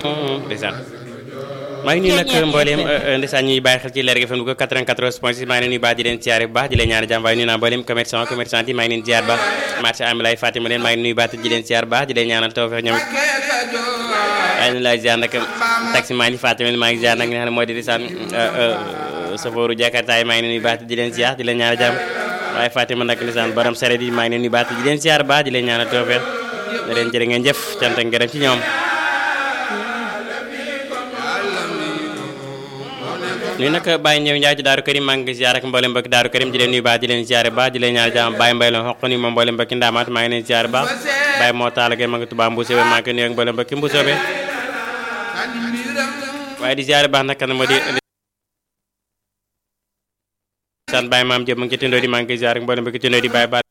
ndeysaan maa ngi nuyu nag mbooleem ndeysaan ñuy bàyyi xel ci Lergui FM bu ko 94 point 6 maa ngi leen nuyu baax di leen siyaare bu baax di leen ñaan jàmm waaye nuyu naa mbooleem commerçant commerçant yi maa ngi leen ziar baax marché amilay Fatima leen maa ngi nuyu baax di leen siyaar baax di leen ñaanal tawfeex ñoom waaye leen laay ziar nag taxi maa ngi Fatima leen maa ngi ziar nag nga xam ne moo di ndeysaan safooru Jakarta yi maa ngi leen nuyu baax di leen ziar di leen ñaanal jàmm waaye Fatima nag ndeysaan borom saret yi maa ngi leen nuyu baax di leen siyaar baax di leen ñaanal tawfeex da leen jërë ngeen jëf cant ak ngërëm ci ñoom nuyu nag Baye Ñëw Njaay ci Daaru Karim maa ngi ziar ak mboolem mbokki Daaru Karim di leen nuyu baax di leen ziare baax di leen ñaan jàmm Baye Mbay la xoq ni moom mboolem mbokki Ndaamaat maa ngi leen ziare baax Baye moo taala gay ma ngi Tuubaa Mbuusoobe maa ngi koy nuyu ak mboolem mbokki Mbuusoobe waaye di ziare baax nag kan moo di san Baye Maam Jóob ma ngi ci tindoo di maa ngi koy ziare ak mboolem mbokki tindoo di Baye